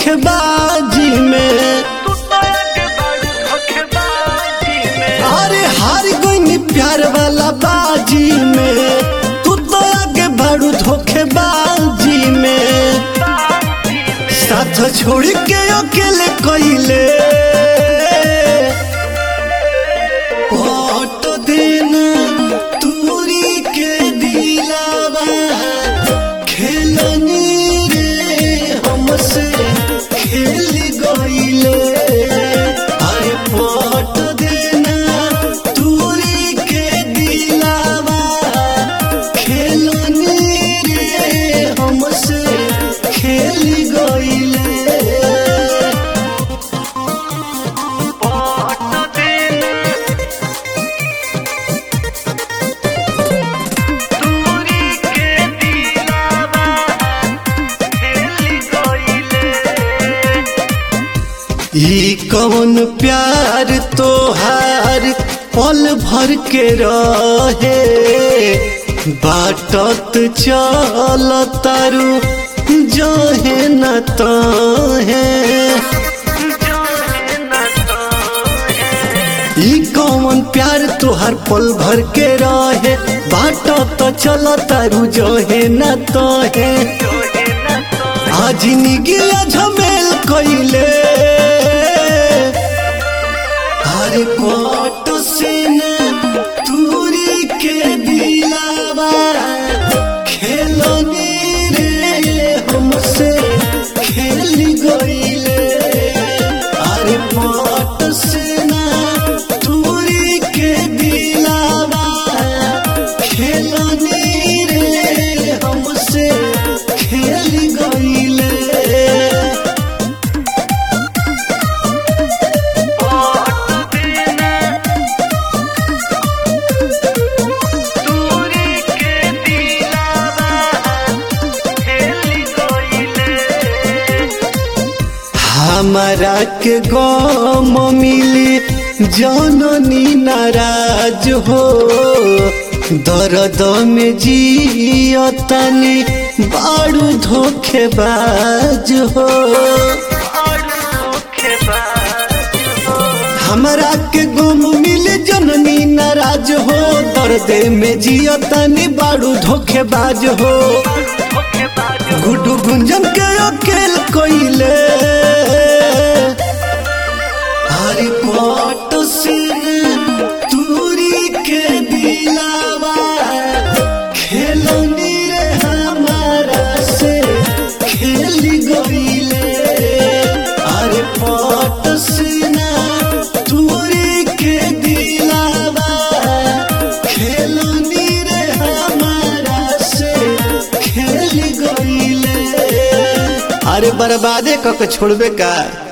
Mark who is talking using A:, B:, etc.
A: धोखेबाजी में
B: तू तो आगे बाड़ू धोखेबाजी में
A: अरे हार गई प्यार वाला बाजी में तू तो आगे बढ़ू धोखेबाजी में
B: बाजी में
A: साथ छोड़ के अकेले कइले फोटो देना तूरी के दिलावा खेलनी रे हमसे खेल गइले अरे फोटो देना तूरी के दिलावा खेलनी रे हमसे खेल गइले
B: फोटो देना दूरी के दिलावा खेल गइले
A: ई कौन प्यार तोहार पल भर के रहे बाटत चल तारू जहे न तहे
B: जाने न तो
A: ई कौन प्यार तोहार पल भर के रहे बाटत चल तारू जहे न तहे
B: जोहे न तो
A: आज निगिया झमेल कइले हर कोट से न दूरी के दिलावा खेलनी रे हमसे खेल गइले अरे कोट से न दूरी के दिलावा खेलनी रे हमसे खेल गइले
B: फोटो देना दूरी के दिलावा खेल गइले
A: हमारा के गम मिली जननी नाराज हो दर्द में जियतनी बारू धोखेबाज हो
B: और धोखेबाज हो
A: हमारा के गम मिली जननी नाराज हो दर्द में जियतनी बारू धोखेबाज हो
B: धोखेबाज हो
A: गुडू गुंजन के अकेल कोइले हरी पट से दूरी के दिलावा खेलनी रे हमारा से खेल गइले अरे पट से दूरी के दिलावा खेलनी रे हमारा से खेल गइले अरे बर्बादे कक छोड़बे का